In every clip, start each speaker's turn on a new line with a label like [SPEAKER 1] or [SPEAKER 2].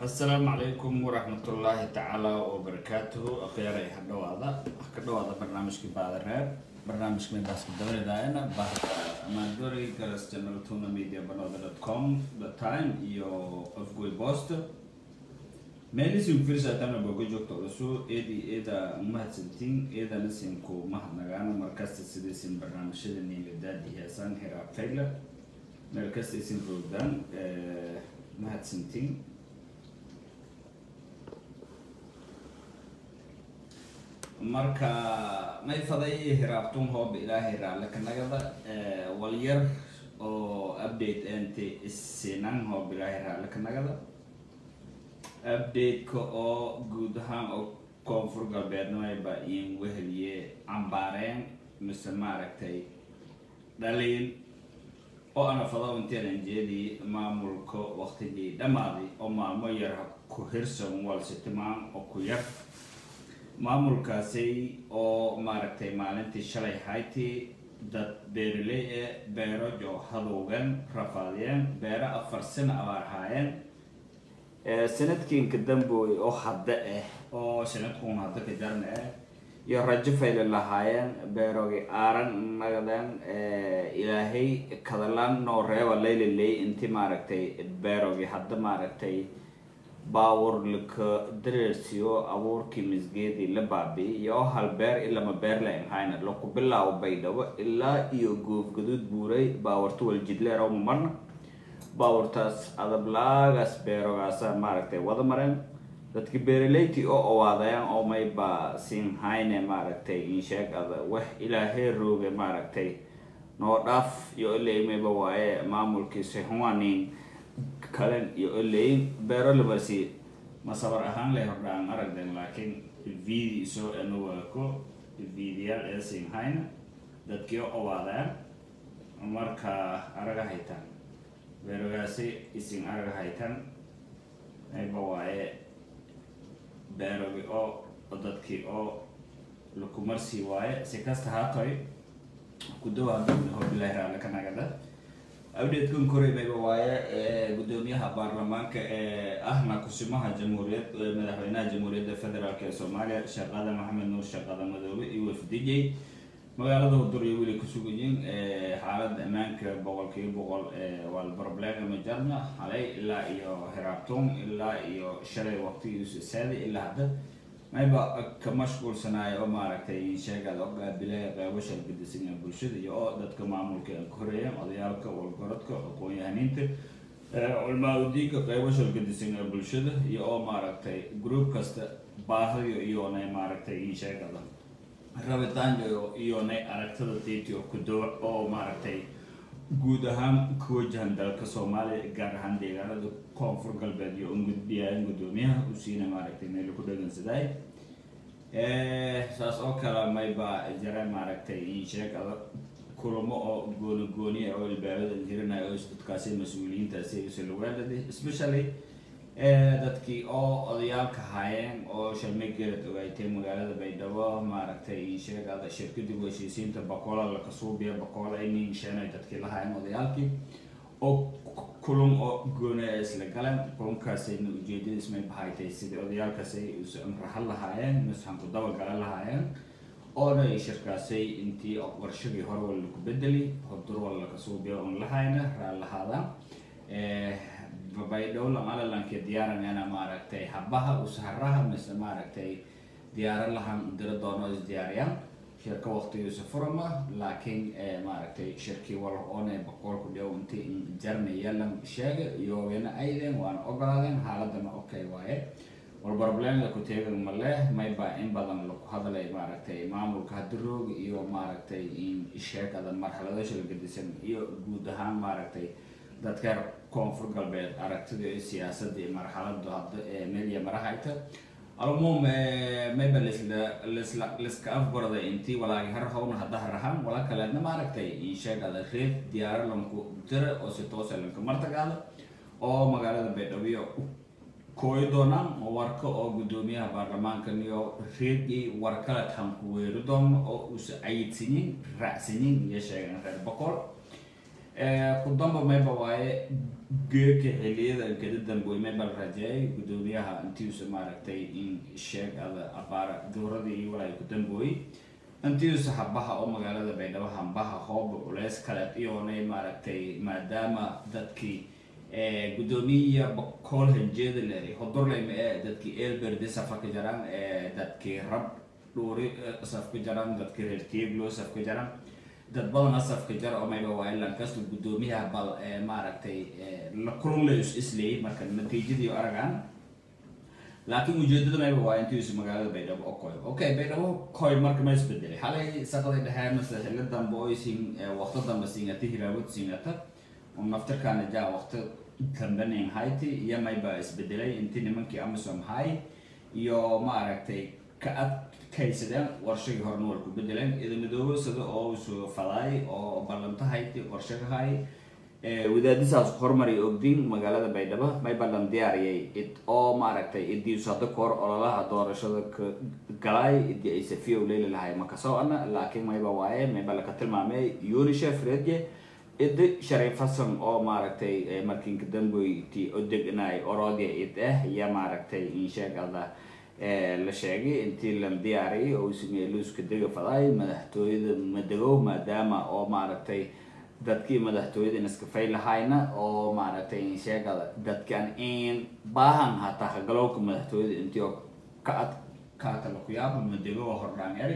[SPEAKER 1] asalaamu calaykum waraxmatullaahi tacaala wabarakaatuhu akhyaray ha dhawaada ka dhawaada barnaamijkii baadareer barnaamijka meebaaska dabareedaayana bahda amaandori garas channel tuna media banooda dot com the time iyo afgoy post meelisin firsatana boga joogta cusub eedi eeda mahadsantiin eedana sinku mahadnagaana markasta sidaysin barnaamijyada niiladaadi heesaan heraa fayla meel kasta isin roogdaan mahadsantiin marka may faday hiraabtun hooba ilaahay raale kanagada walyar oo update ente isinan hooba ilaahay raale kanagada update-ka oo guud ahaan oo koonfur galbeednamayba in weheliye cambaareen mise maaragtay dhaliin oo ana fado inteedan jeedii maamulka waqtigii dhammaaday oo maalmo yar ku hirsan walsitimaan oo ku yar maamulkaasi oo maaragtay maalintii shalay haytii dad beeriley ee beero joo hadowgeen rafaadiyeen beero afar sano abaarhaayeen sanadkiinka dambooy oo hadda ah oo sanadkuun hadda ka jarna ah iyo rajo fayle lahaayeen beerogi aaran nagadeen ilaahay kadalaan noo reeba layliley intii maaragtay beerogi hadda maaragtay baawur laka dareersiyo abuurkii misgeedii la baabi'y iyo hal beer ilama beer la imhayna laku bilaabo baydhabo ilaa iyo goof gaduud buuray baawarta waljidleer oo marna baawurtaas adablaagaas beerogaasa maaragtay wada mareen dadki beeraleyti oo owaadayaan oo mayba siinhayne maaragtay insheeg ada wax ilaahay rooge maaragtay noo dhaaf iyo ileymayba waaye maamulkii sixuwanin kalen iyo oleyin beero labarsi masabar ahaan lay hordhaan aragden laakiin vidi soo anuwaako vidiyaal ee siinhayna dadkii owaadaan marka araga haytaan beerogaasi isin araga haytan mayba waaye beerogi oo dadkii oo lakumarsii waaye si kasta haatoy kudawaadana hobilahi raale ka nagada update-kan koray mayba waaye gudoomiyaha baarlamaanka ee ahna kusimaha jamhuuriyad madaxweynaha jamhuuriyadda federaalk ee soomaaliya shaqada maxamed nuur shaqada madoobe iyo wafdijay magaalada hudurya weli kusugayiin xaalada ammaanka boqolkiiba boqol waa problema majarna halay ilaa iyo hiraabtum ilaa iyo shalay waqtigiisu saadi ilaa hadda mayba ka mashquulsanaayo oo maaragtay sheegada oo qaabilaya qeybo shalgadisan bulshada iyo oo dadka maamulka ka horeeyeen odayaalka walgorodka aqoon-yahaniinta culmaa-udiinka qeybo shalgadisan ee bulshada iyo oo maaragtay group kasta baahdiyo iyonay maaragtay sheegada rabitaanyo iyonay aragtada tiiti oo kudowa oo maaragtay guud ahaan ku wajahan dalka soomaaliya gaar ahaan deegaanada koonfur galbeed iyo ungudbiyaayan gudoomiyaha u siina maaragtay meel ku dhagansaday saas oo kale mayba jare maaragtay insheegada kulamo oo gooni gooni oo ilbaabada jirinayo oo dadkaasi mas-uuliyiintaasi usalawaalada especially dadkii oo odayaalka haayeen oo shalmay geelad ogaaytay magaalada baydhabo maaragtay sheegada shirkadii heshiisiinta bakola lakasuubiya bakola inin sheenay dadkii la haayeen odayaalkii oo kulum oo gooni ay isla galeen kulumkaasayna ujeedadiis may bahaytay sidii odayaalkaasay rahan lahaayeen misxan ku dabagala lahaayeen oona shirkaasay intii warshadii hore wala laku bedeli hodur wala lakasuubiya on lahayna raa lahaadaan baydhow lamalalanka diyaaranena maaragtay habaha usaharaha mise maaragtay diyaaro lahan dira doono isdiyaariyaan shirka waqtigiisa furama laakiin maaragtay shirkii wal oone boqolku dhow inti jarnayalan sheega iyogana ayden waana ogolaadeen xaaladana okay waaye war problemda ku teegan male mayba in badan laku hadlay maaragtay maamulka hadirooga iyo maaragtay in sheegada marxalado shalgadisan iyo guud ahaan maaragtay dadka koonfur galbeed aragtida iyo siyaasadda iyo marxalada hadda ee media marahayta almuum mayba lisla lisla liska afgorda intii walaagi har howna hadda harahan wala kaleedna maaragtay insheegada reed diyaaro lanku dira oo si toosa lanka martagaada oo magaalada baydhabiyo kooyi doonaan warka oo gudoomiyaha baarlamaankan iyo reedii warkale tanku weeri doono oo uusa ayidsanyin raacsanyin iyo sheegan reer boqol kudamba mayba waaye geeka xiliyada kada damboy mayba la rajeeyay gudoomiyaha intiisa maaragtay in sheeg ada abaara dowradii iyo walaa ku dambooyey intiisa habaha oo magaalada baydhabo hambaha hooba culeys kale iyoonay maaragtay maadaama dadkii gudoomiya bakool hanjeeda le hodorleyma ee dadkii elberde safka ka jaraan dadkii rab dhuuri safka jaraan dadkii reer tieglo safka jaraan dad badan asafka jar oo mayba waa ilan kasta gudoomiyaha bal maaragtay la kulunlay is isleeyay marka natiijadii aragaan laakiin ujeedada mayba waa intiisu magaalada baydhabo oo koy okay baydhabo koy marka ma isbedelay xalay saqaday dhexee mase xillo dambe oo sin waqti dambe singata hiraawad singata oo naftarkaana jaa waqti dambenin hayti iyo mayba isbedelay intii nimankii amazon hay iyo maaragtay ka adkaysadeen warshagii horena war ku bedeleen idamidoobo sida oo isu fadaay oo ballantahayti warshagahay wadaadisaas hormari ogdin magaalada baydhabo may ballan diyaariyay id oo maaragtay idiisu hadda kahor ololaha doorashada ka galay idii ay safiya leyli lahay makasoo ana laakiin mayba waaye mayba laka tilmaamay unicef redye idi sharif hasan oo maaragtay markinka damboyti odegnay orodia id ah iyo maaragtay insheegada la sheegay intii la diyaariyay oo ismeeluuska dega faday madaxtooyada madegow maadaama oo maaragtay dadkii madaxtooyada iskafay lahayna oo maaragtay sheegada dadkan in baahan hataa hagalowka madaxtooyada intii oo ka adkaata lakuyaaba madegow hordhaan eri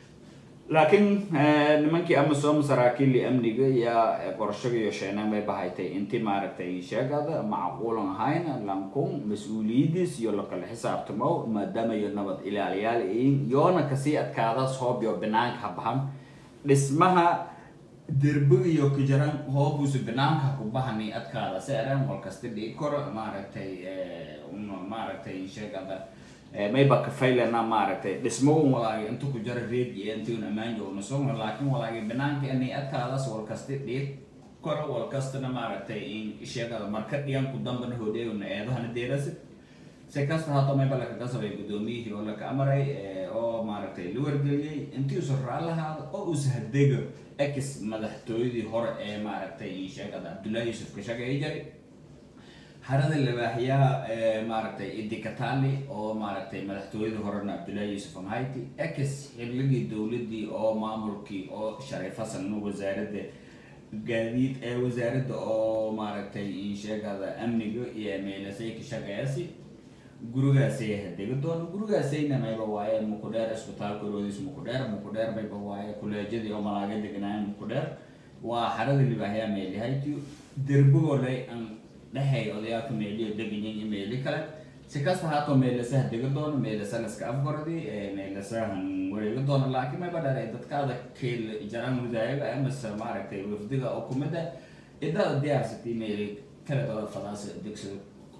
[SPEAKER 1] laakiin nimankii amazon saraakiili amniga iyo qorshaga iyo sheeneen bay bahaytay intii maaragtay sheegada macquulan ahayn lankun mas-uuliyadiis iyo lakala xisaabtamo maadaama iyo nabad ilaaliyaal iin yoona kasii adkaada soob iyo banaanka habahan dhismaha derbiga iyo kajaran hoobuusa banaanka ku bahani adkaada seeran walkasta dhigi koro maaragtay maaragtay sheegada mayba kafaylana maaragtay dhismagun walaagi inta ku jara reed iyo intiun ammaan joogna sugna laakiin walaagi banaanka inay adkaadaas walkasta dhiig koro walkastana maaragtay in sheegada marka dhigan ku dambana hodheegna eedahana deerasa si kasta hato mayba lakaga sabay gudoomiyihii oo laka amaray oo maaragtay la wargeliyey intii usa raalahaada oo usa hadega ex madaxtooyadii hore ee maaragtay sheegada cabdullaahi yuusuf ka shaqeey jaray harada labaaxyaha maaragtay idikatali oo maaragtay madaxtooyadii horena cabdullaahi yuusuf amhayti ex xilligii dowladii oo maamulkii oo shariif hasan wasaaradda gaadiid ee wasaaradda oo maaragtay insheegada amniga iyo meelasay ka shaqeeyasi gurigaasay hadega doono gurigaasayna mayba waaye mukudheer isbitaalka roodis mukudheer mukudheer mayba waaye kuleejadii oo malaaga deganaayen mukudheer waa xarada libaaxyaa meelihaytiyo derbigoo lay an dhexay odayaalka meeliyo deganyin iyo meeli kale si kasta haatoo meelasaha dega doono meelasa laska afgaradi meelasahan wareega doono laakiin mayba dhalay dadkaada keel jaran mudaayaga amase maaragtay wafdiga oo kumida idada diyaarsatay meeli kale dooda fadaas degsado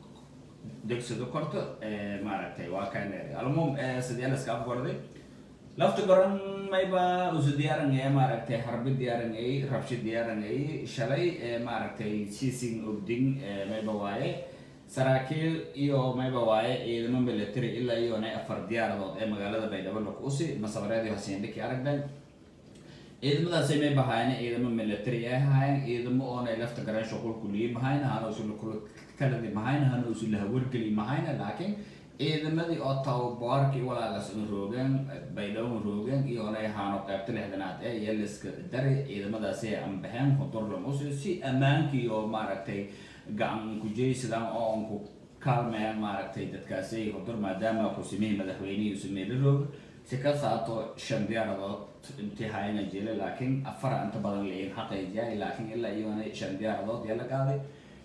[SPEAKER 1] degsado korto maaragtay waa kaan leeday almuum sidee laska afgarday lafta goran mayba usu diyaarangaya maaragtay harbi diyaarangayay rabshi diyaarangayay shalay maaragtay siising ogding mayba waaye saraakiil iyo mayba waaye ciidamo military ilaa iyona afar diyaaradood ee magaalada baydhabo lakuusi masabareedii hasiindhiki aragday ciidamadaasay may bahaayeen ciidamo military ay ahaayeen ciidamo oonay lafta garan shuqulku liyi mahayn hana usu kaladi mahayn hana usu lahawargeli mahayn laakiin ciidamadii oo tababarkii walaagas una roogeen baydhabo roogeen iyoonay ahaano qaybta lixdanaad ee iyo liska dari ciidamadaasi ay anbaxeen hudurlam usi si ammaankii oo maaragtay gacan kujeysadaan oo aan ku kaalmayaan maaragtay dadkaasi hudur maadaama kusimihii madaxweynihii usameeli roog si ka saato shan diyaaradood intii hayana jela laakiin afara inta badan lain xaqayjiyaay laakiin ilaa iyona shan diyaaradood yaa la qaaday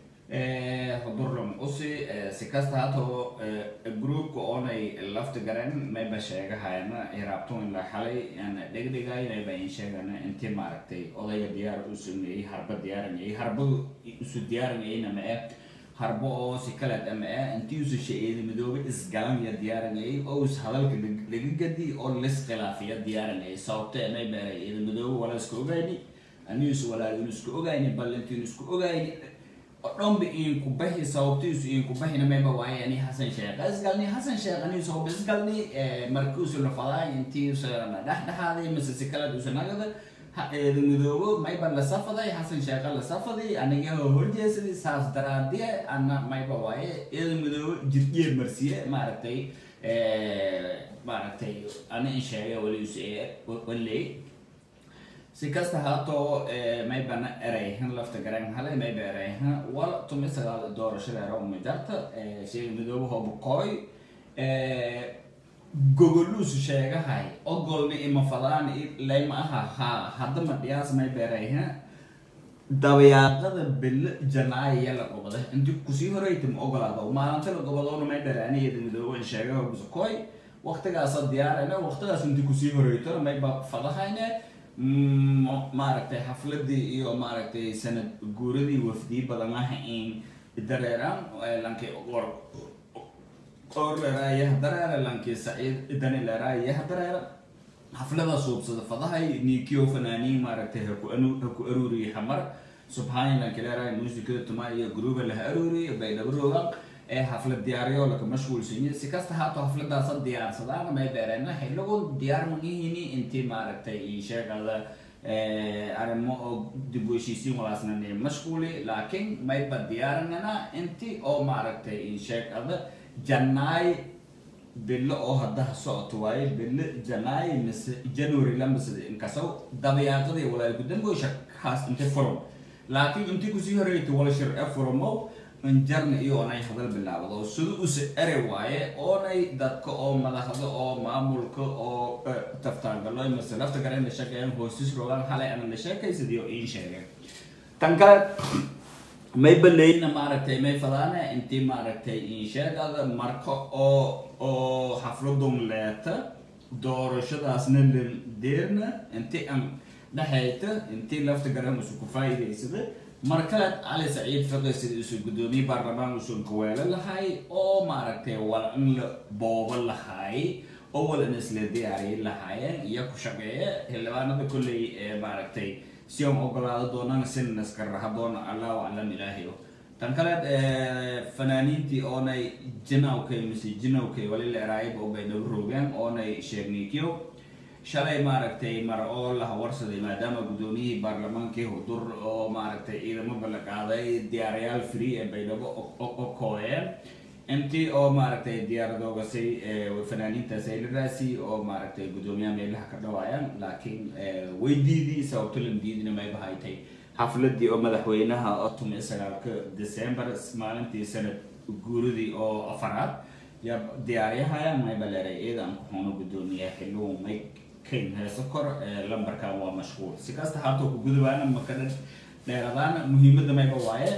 [SPEAKER 1] hudurlam usi si kasta hatoo groupka oonay lafta garan mayba sheegahayana hiraabtun ilaa xalay dhegdhigay mayba in sheegana intii maaragtay odayga diyaar u sameeyey harba diyaaranayay harba isu diyaaranayayna ma eh harbo oo si kaleed ama eh intii usu shaeedi midoobe isgalan ya diyaaranayay oo is hadalka laga gadi oo lis khilaafiya diyaaranayay sababta may beeray ciida midoobe wala iska ogayni aniisu walaalinu isku ogayni ballantiinu isku ogayni dhanba idinku baxi sababtiisu idinku baxina mayba waaye ani xasan sheekh isgalni xasan sheekh ani soo isgalni markiisu la fadaa intiisa dhexdhexaaday mise si kale usa nagada eeda midoobo mayba la safaday xasan sheekha la safaday aniga horjeesadii saas daraadiye ana mayba waaye eeda midoobo jirjiye marsiye maaragtay maaragtay ana in sheega walius waley si kasta haatoo maybana erayhan lafta garan hale mayba erayhan wal tumi sagaal doorashada era umajarta sheega midoobo hoobakooy gogoluusu sheegahay ogolna ima fadaan layma aha ha haddama dhiyaas may beerayha dabayaaqada belle janaaya la gobada inti kusii horeyta ma ogolaado maalinta la gobadoona may dharaaniyada midooban sheegaha busakoy waqtigaasa diyaarayna waqtigaas inti kusii horeytona mayba fadahayne maaragtay xafladii iyo maaragtay sanad guuradii wafdii badanaha in dareeraan lankay qoor leeraayaha dareera lankii saciid dani leeraayaha dareera xaflada suubsada fadahay nikiyo fanaaniin maaragtay haku haku aruuriye xamar subxaani lanki leeraay muusikada tuma iyo gruuba laha aruuriye baydhabarooga ee xaflad diyaariyo laka mashquulsanyi si kasta haato xafladaasa diyaarsadaan may beereena xiligu diyaar manihini intii maaragtay sheegada arrimo oo dib u heshiisiin walaasnani mashquuli laakiin mayba diyaarinana intii oo maaragtay sheegada janaay bilo oo haddaha socoto waaye bilo janaay mise january lamise inkasaw dabayaaqadii walaalku dambo shakaas intay furum laakiin intii kusii horeyta wala shir e furumow injarna iyo onay hadal bilaabado sida use ere waaye oonay dadka oo madaxda oo maamulka oo taftaangalo mise lafta gare la sheegayan hoosis rogaan halay ana la sheekaysadiyo iin sheegeen tan kale may baleyna maaragtay may fadaane intii maaragtay insheegada marka oo oo xafladun leeta doorashadaasna deerna intii aan dhexayta intii lafta garan isu ku faa'iidaysada markaleed cali saciid fiqi sida isu guddoomiye baarlamaan usun kaweelo lahay oo maaragtay wal in la boobo lahay oo wal in isla diyaariye lahaayeen iyo ku shaqeeya xildhibaanada kolley ee maaragtay si aan ogolaado doonana sin iskaraha doona allahu aclam ilaahayo tan kaleed fanaaniintii oonay jinawkay mise jinawkay wali la eraayaba oo bay nagu roogeen oonay sheegnikiyo shalay maaragtay mar oo la hawarsaday maadaama guddoomiyihii baarlamaankii hudur oo maaragtay ciidamo balla qaaday diyaarayaal free ee baydhabo o kooyeen intii oo maaragtay diyaaradoogasay fanaaniintaas ay la raasi oo maaragtay guddoomiyaha meelaha ka dhawaayaan laakiin way diidii sababto lan diidina may bahaytay xafladii oo madaxweynaha oo tumi sagaalka december maalintii sanad guuridii oo afaraad yaa diyaaryahayaan mayba leeray ciidan kuxuuna guddoomiyaha xilluhu may kayn heeso kor lambarkan waa mashquul si kasta haatoo ku gudubaana makadha dheeradaana muhiimadda mayba waaye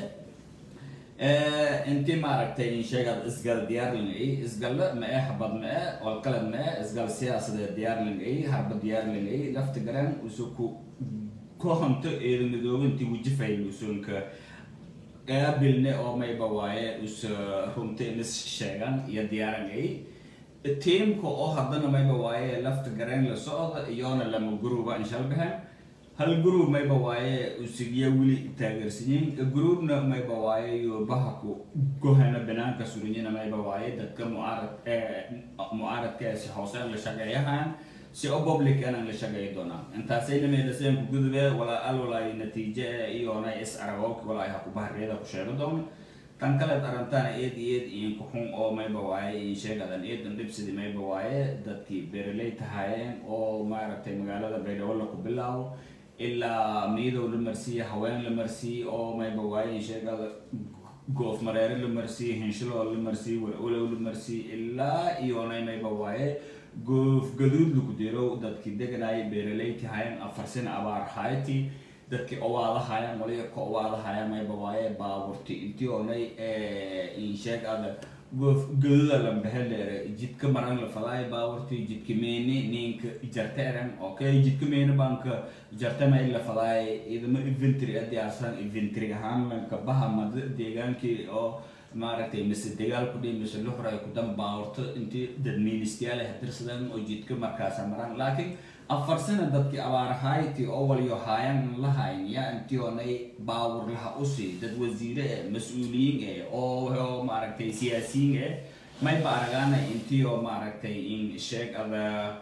[SPEAKER 1] intii maaragtay insheegad isgal diyaarlingay isgalle ma ee habad ma ee olqalad ma ee isgal siyaasadeed diyaarlingay harba diyaarlingay lafta garan usu ku kohonto eeda midoobintii wujifay usunka qaabilne oo mayba waaye us runta inis sheegan iyo diyaarangay tiimka oo haddana mayba waaye lafta garan la socda iyoona lama guruba inshalbahan hal group mayba waaye usigiya weli taageersanyiin groupna mayba waaye iyo bahaku gohana banaanka surinyina mayba waaye dadka mucaarad mucaaradkaasi hooseen la shaqeeyahan si oo public anan la shaqeey doonaa intaasayna meelaseen ku gudube walaa al walaayo natiije iyoona is aragooki walaayo haku bahariyada ku sheego doona tan kaleed arrintaana eed eed iyo kuxun oo mayba waaye iyo sheegadan eedan dhibsidii mayba waaye dadkii beeraley tahaayeen oo maaragtay magaalada baydhabo la ku bilaabo ilaa miidow la marsiiye haween la marsiiye oo mayba waaye sheegada goof mareere la marsiiye hinshiloo la marsiiye walow la marsiiye ilaa iyoonay mayba waaye goof gaduud lagu diro dadkii deganaya beeraley tahaayeen afar sina abaar hayti dadkii owaadahayaan waliga ka owaadahayaan mayba waaye baaburti intii oonay insheeg ada goof gaduuda lambaheleere jidka maran la fadaay baaburti jidka meeni ninka jarta eran okay jidka meeni banka jarta may la fadaay idama inventory a diyaarsan inventory ahaan lanka baha mada deegaankii oo maaragtay mise dagaal ku dhihi mise luxray ku dan baaburto intii dad ministyaal ah dirsadaan oo jidka markaasa maran laakiin afar sana dadkii abaarahayti oo waliyo haayan lahayn yaa intii oonay baawur laha usi dad wasiire eh mas-uuliyiin eh oo maaragtay siyaasiyiin eh mayba aragaana intii oo maaragtay in sheeg ada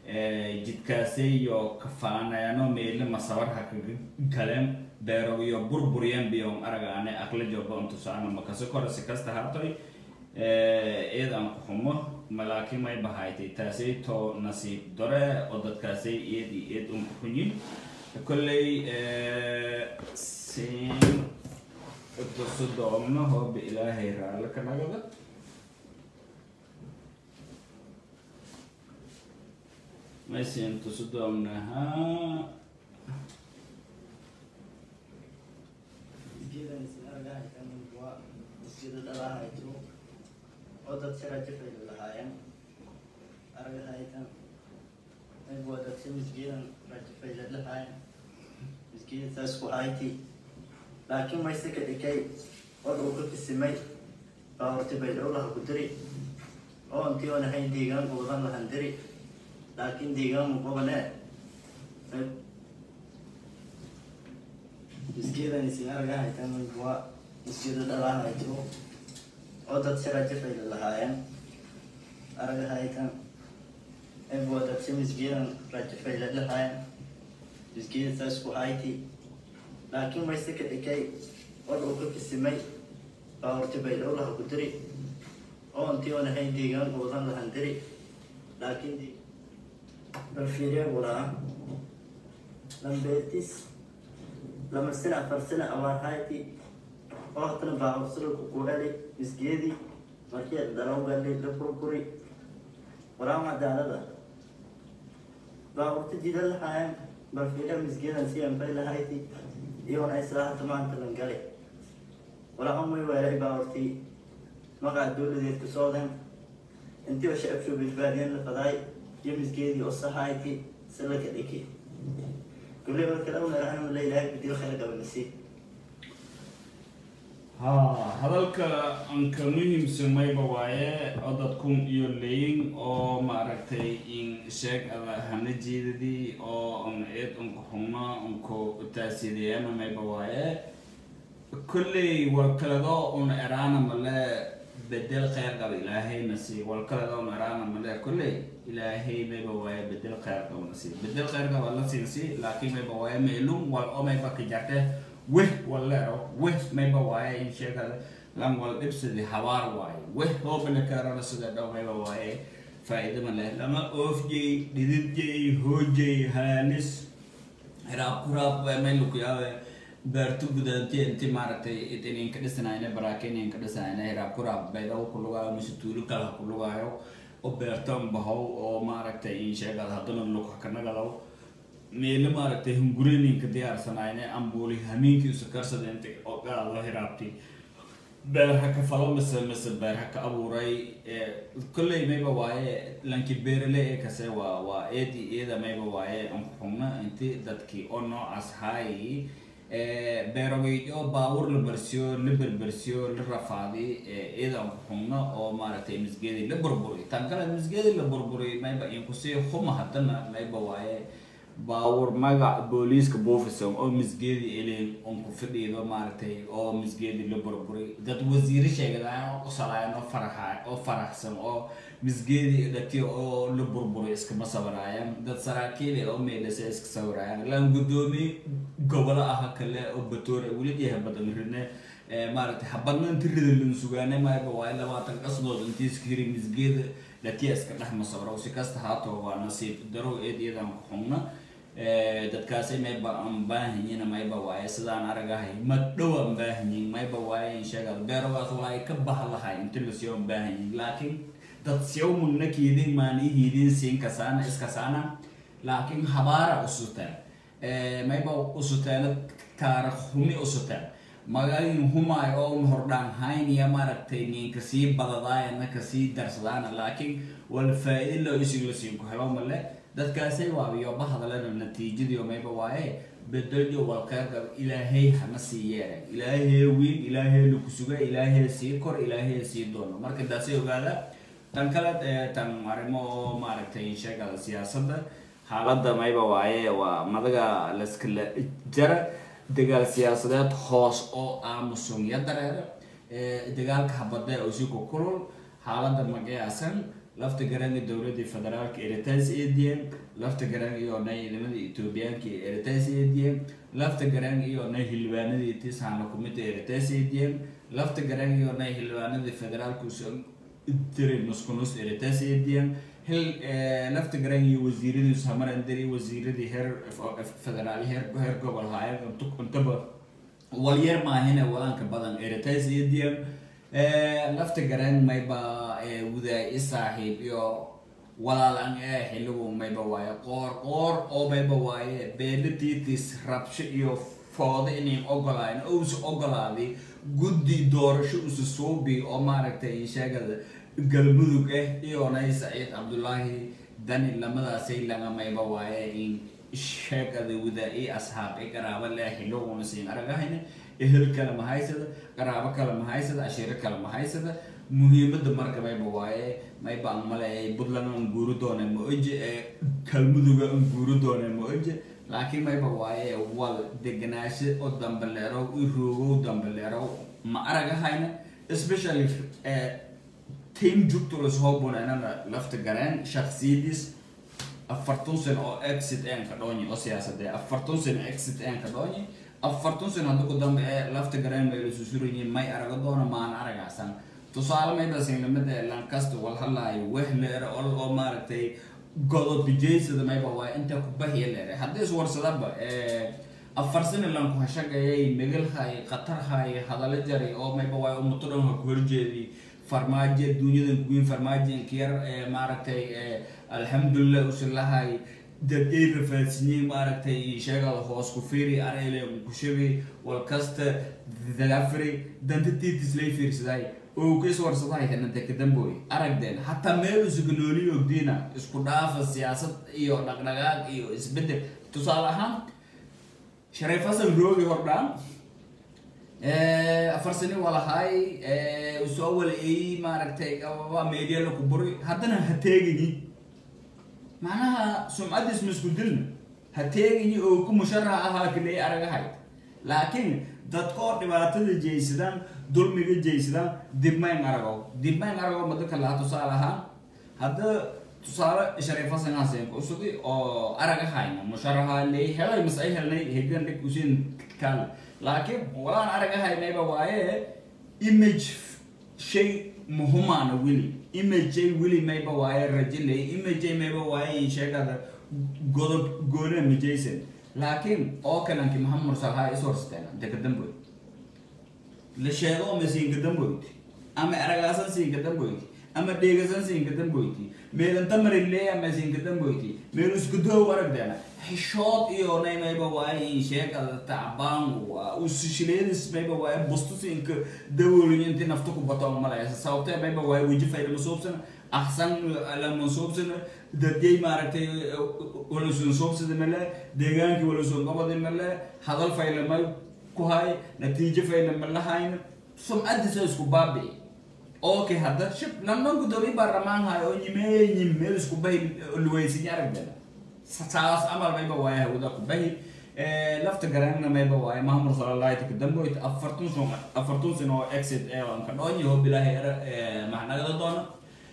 [SPEAKER 1] jidkaasay iyo kafaanaano meele masabarha kaga galeen beero iyo burburyan biyo aragaane aqla joba untusaana makasi kore si kasta hartoy eedan ku xumo malaakiin may bahaytay taasay to nasiib dore oo dadkaasay eed iyo eed un ku xunyin kolley siin tusu doomno hooba ilaahay raalle ka nagada may siin tusu doomnahaa
[SPEAKER 2] Gidan isin argahay kan waa masjida dhalahayto oo dad sira jafay lahaayeen argahaytan ay waa dad si misgiidan rajafay lahaayeen misgiidan saas ku ayti laakiin mayse ka dhikay oo uu ka kisimay baa horti bay dhowlaha ku diri oo intii oon ahayn deegaanka wadan lahan diri laakiin deegaan muqobane misgeedan isin argahaytan waa misgeeda dhalahayto oo dad sira jafay lahaayeen argahaytan ay waa dad si misgeedan rajafay lahaayeen misgeeda saas ku ayti laakiin mayse ka dhikay oo uu ka kisimay baa horti bay dhowlaha ku diri oo intii oon ahayn deegaanka wadan lahan diri laakiin bal fiiriya buu lahaa lambeetis lama sina afar sina awaarhayti oo hatana baabursulku kuheli misgeedi markii dalawgali la burburi walaam cadaalada baaburta jida lahaayeen bal fiiriya misgeedan si anbay lahayti iyoona islahata maanta lan gali walaa umay weelay baaburtii maqaa dowladeed ku sooden intii oo shacabshu badbaadiyeen la fadaay iyo misgeedii oo sahayti salaka dhiki كل يوم كلام نحن لا إله بدي الخير قبل نسي
[SPEAKER 1] ha hadalka anka muhiimsan mayba waaye oo dadkun iyo leyin oo maaragtay in sheeg ada hana jeedadii oo un eed unka xumna unku taasideeyana mayba waaye kolley walkalado un eraana male bedel kheyr qaba ilaahayna sii walkalado un eraana male kolley ilaahay mayba waaye bedel kheyr qaba na sii bedel kheyr qaba la siinsi laakiin mayba waaye meelun wal oo mayba ka jarte weh wallero weh mayba waaye in sheegada lan wal dhibsadi habaar waaye weh hoobana kaarana sida dhow mayba waaye faa'iido ma leh lama oofjay dhididjay hoojay haanis hiraab kuraab may lukuyaawe beertu gudanti inti maaragtay idinin ka dhisanayna baraakenin ka dhisanayna hiraab kuraab baydaw ku lugaayo mise tuulo kale ha ku lugaayo oo beertan bahow oo maaragtay in sheegada haddana lug kanagadaw meele maaragtay hungurininka diyaarsanayne ambuuli hamiinkiisu karsada inta ogaado hiraabti beer ha ka falo mise mise beer ha ka abuuray kolley mayba waaye lanki beerale ee kase waa waa eedi iyada mayba waaye ankuxugna inti dadkii oo noocaas haayi beerogeyjo baawur la barsiyo la berbersiyo la rafaadi iyada ankuxugna oo maaragtay misgeedi la burburi tan kale misgeedi la burburi mayba inkusii huma haddana mayba waaye baawur magac booliiska bofison oo misgeedi elin on ku fidhiido maaragtay oo misgeedi la burburay dad wasiiro sheegadaan oo qosalayan oo faraxa oo faraxsan oo misgeedi dhati oo la burburay iskama sawiraayan dad saraakiil oo meelasa iska sawiraayan lan gudoomiye gobolo ah kale oo batoore weli dhiha badan rine maaragtay habadna inti rida lan sugaane mayba waa labaatan qasdood intii iska hiri misgeeda dhatiya iska dhex masawiro si kasta haato waa nasiib darow eed iyadan ku xugna dadkaasi mayba aan baahanyiin mayba waaye sidaan aragahay ma dhow aan baahanyiin mayba waaye in sheegad beerogaas waa ay ka bah lahay inti lasiyo aan baahanyiin laakiin dad siyaw mugna kiidin maanihiidin siin kasaana iskasaana laakiin habaara usuteen mayba usuteena taarikh humi usuteen magaalin humaay oo hordhaan hayniya maaragtay ninka sii badadaayana kasii darsadaana laakiin wal faa-iid loo isig la siin ku helo male dadkaasay waabiyo bahadalena natiijadiio mayba waaye bedelyo walqeyrka ilaahay hana sii yeeray ilaahay wiil ilaahay laku suga ilaahay sii kor ilaahay sii doono marka daasay ogaada tan kale tan arrimo oo maaragtay sheegada siyaasadda xaaladda mayba waaye waa madaga laskala jara dagaal siyaasadeed hoos oo aamusun ya dareera dagaalka habada oo si ku kulul xaaladda magayaasan lafta garanga dowladii federaalka eritaas eediyeen lafta garang iyo nay ciidamada etoobiyaanka eritaas eediyeen lafta garang iyo nay xildhibaanadii tisaana kumida eritaas eediyeen lafta garang iyo nay xildhibaanadii federaalka tiri nuskunus eritaas eediyeen hil lafta garang iyo wasiiradii samaran diri wasiiradii heer federaal heer heer gobol haayeen intaba walyar maahine walanka badan eritaas eediyeen lafta garang mayba wudaa i saaxiib iyo walaalan ee xiligu mayba waaye qoor qoor oo mayba waaye beelatiitis rabsho iyo fooda inayn ogolaayn ousa ogolaaday guddi doorasho usa suubi oo maaragtay sheegada galmudug ah iyonay saciid cabdullaahi dani lamadaasay laga mayba waaye in sheegada wudaa i asxaab i qaraabo leh xiluguna siin aragahayna ehel kale ma haysada qaraabo kale ma haysada ashiiro kale ma haysada muhiimada marka mayba waaye mayba an maleeyay puntland an guuri doone ma oje ee kalmuduga an guuri doone ma oje laakiin mayba waaye wal deganaasho oo dambaleerow i roogow dambaleerow ma aragahayna especially team jugto lasoo buneynana lafta gareen shaksiyadiis afartan sano oo exit een ka dhoonyi oo siyaasadee afartan sano exit een ka dhoonyi afartan sano hadda ku dambe ee lafta gareen may lasu surayiin may arago doona maan aragaasan tusaale mayba sinlamada lankasta wal hadlaayo wehleer ol oo maaragtay godob bijeysada mayba waaye inta ku bahiya leere haddii iswarsadaba afar sano lanku hashagayay megalhay qatarhay hadalo jaray oo mayba waaye umuto dhan ha ku horjeedi farmaajo dunyadan kuwiin farmaajoinka yar ee maaragtay alxamdulilah usilahay dadey rafaadsinyey maaragtay sheegada hoos ku fiiri arele kushabi walkasta dalafri danta tiitislay fiirsaday oo ka iswarsadahay hananta kadamboy aragdeen hataa meel usuganooliyo ogdiina isku dhaafa siyaasad iyo dhaqdhaqaaq iyo isbedel tusaale ahaan shariif hasan roogi hordhaan afar sani waa lahaay soo wala ey maaragtay waa media laku buri haddana ha teegini macnaha sumcadiis ma isku dilna ha teegini oo ku musharax ahaa kaley aragahay laakiin dadka oo dhibaatada jeysadaan dulmiga jeysadaan dibmayn arago dibmayn arago madaka laha tusaale ahaan hadda tusaale shariif hasan hasen usudi oo aragahayna musharaxa ley helay mas ay helnay hegan dhig usin kaale laakiin walaan aragahaynayba waaye image shay muhumaana weli imagey weli mayba waaye rajilay imagey mayba waaye sheegada godob goona majaysan laakiin oo kalanki maxamed mursalhaa iswarsateen dekadamboyd la sheego ma siingadamboyd ama aragaasan siingadamboyd ama dheegasan siingadamboyti meelanta marileya ma siingadamboyti meel iskudoo aragdeena xishood iyo nay mayba waaye in sheegada tacbaan usishileedis mayba waaye bustusinka dawooliyo inti nafta ku bato malaysa sababtee mayba waaye weji fayda masuubsana axsan lama suubsana dadyay maaragtay walasun suubsada male deegaankii walasun qabadi male hadal fayla may ku hay natiijo fayla malahayn sumcadiisa isku baabi'i okay hadda shib london gudoomiye baarlamaan hayo oo nyimeynyim meel isku bahi luweysinya aragdana saas amal mayba waaye hawada ku bahi lafta garanna mayba waaye mahamud salalaayta kadamboyt afartun sun afartun sin oo exit ee anka dhoonyi hoo bilaahay maxnagada doona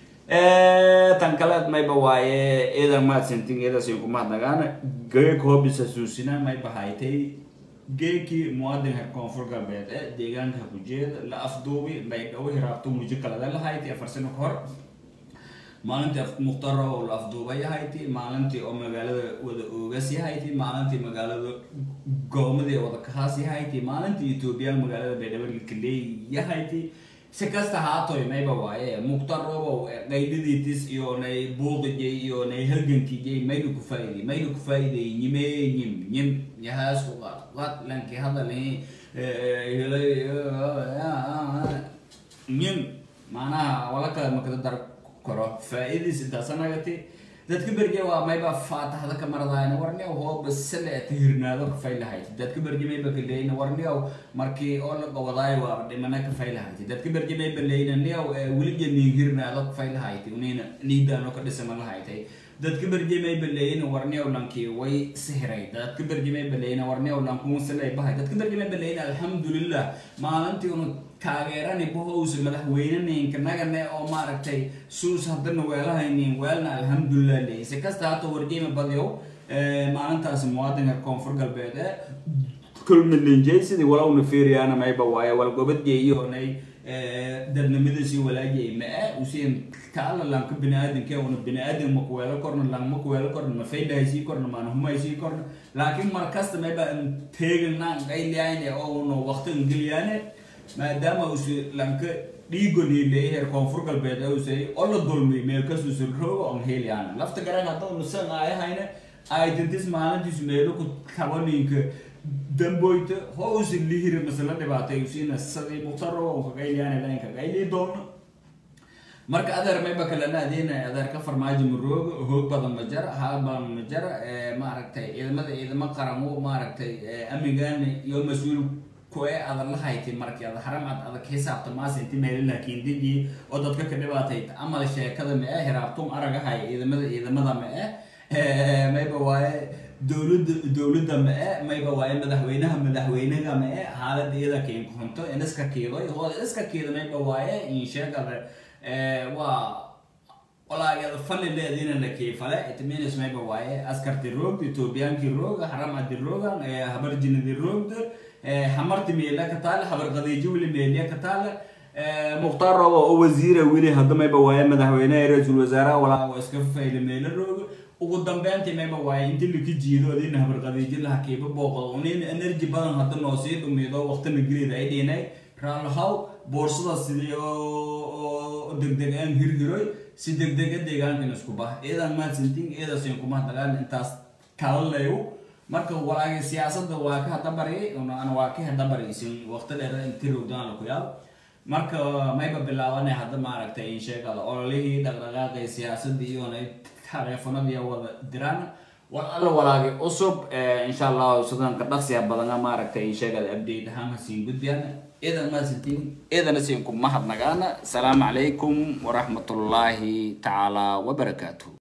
[SPEAKER 1] tan kaleed mayba waaye iidan mahadsantin iidasin ku mahadnagaana geek hobisa suusina mayba haytay geekii muwaadin reer koonfur galbeed ee deegaanka hakujeeda la afduubi bay dhawo hiraabto mujo kalada lahayti afar sano ka hor maalintii muqtaro oo la afduubay yahayti maalintii oo magaalada wada oogas yahayti maalintii magaalada goomadii wada kahaas yahayti maalintii etoobiya magaalada baydhabo kaleey yahayti si kasta haatoy mayba waaye muqtarobow qaydadiitis iyo nay buuqijay iyo nay halgankijay mayna ku faa'iday mayna ku faa'iday nyimee nyim nyim yahaas ku qaad qaad lanki hadalhi nyim macnaha wala kale makada dar karo faa'idiis intaasanagati dadka berje waa mayba faataxda ka maradaayna warniyaw hooba sale tahirnaado ka faylahayd dadka berje mayba kaleyna warniyaw markii oo la gobodaayo waa dhimana ka faylahayd dadka berje mayba leyna niyaw weliga niihirnaado ka faylahayd unina niidaano ka dhisama lahayd dadka berjimay baleeyina warniyow lankii way sihiray dadka berjimay baleeyina warniyow lankuunsalay bahay dadka berjimay baleeyina alxamdulilah maalintii unu taageerani bahowsa madaxweynenayinka nagane oo maaragtay suus haddana weelahaynin weelna alxamdulilah leeyi si kasta hata warjima badyow maalintaas muwaadinka koonfur galbeed ee kulmilinjay sidii walowna fiiriyaana mayba waaye walgobadgeeyonay dadnimadiisii walaajay ma-e usiin kaala lanka bini-aadanke una bini-aadan makuweelo korna lang makuweelo korna mafaydahaysii korna maanahumaysii korna laakiin mar kasta mayba teeganaan qayliyaane oo una waqti ngeliyaane maadaama usi lanka dhiigoni leeyahay koonfur galbeed usay oo la dulmay meelkasuusan roogo on heliyaana lafta garan hadda unasan aayahayna aidentis maalintiisu meelo ku tabaninka damboyta hoosa lihiri masala dhibaatay usiina sadii muqtaro kaqayliyaana lain kaqayli doono marka adeer mayba kalena adeena adeer ka farmaajo marooga hoog badan ma jara haal badan ma jara maaragtay ciidamada ciidamo qaramo maaragtay amigan iyo mas-uul kuwe adag la haytay markii ada haram ad adag xisaabta maasa inti meelilaha kiindiji oo dadka ka dhibaatay amal sheekada ma e hiraabtum aragahay ciidamada ciidamada ma e mayba waaye dowlada dowladda ma e mayba waaye madaxweynaha madaxweynaga ma e xaalada iyada kiinkunto iniska kiidoy hooda iska kiida mayba waaye insheegada waa walaagada fali leediina la kiifale itminis mayba waaye askarti roogda ethoobiyaanki rooga haramadi roogan habarjinadi roogda hamarti meela ka taale habar qadiijo weli meeliya ka taale mukhtaar robo oo wasiira weli hadda mayba waaye madaxweynaha ra-iisul wasaaraha walaa waa iska fayle meelo rooga ugu dambeyntii mayba waaye inti laka jiido adina habar qadiijo laha kiiba booqdo unin energy badan hadda noo sii dhumido waqtina gelida ay dhinay raalahaw boorsada sidii oo degdeg aan hirhiroy si degdega deegaankan isku bah iyadan mahadsantiin iyadasin kuma dagaan intaas kala leeyo marka walaagi siyaasadda waa ka hadabaryay ana waa ka hadabaraysin waqti dheer inti rogdaan la ku yaab marka mayba bilaabanay hadda maaragtay in sheegada ololihii dhaqdhaqaaqay siyaasadii iyona taleefanadii wada diraan war alla walaagi cusub insha allahu sidanka dhaqsiya badana maaragtay in sheegada update ahaan hasiin gudbiyaan idan maasantiin idana siin ku mahadnagaana asalaamu calaykum waraxmatullaahi tacaala wabarakaatuh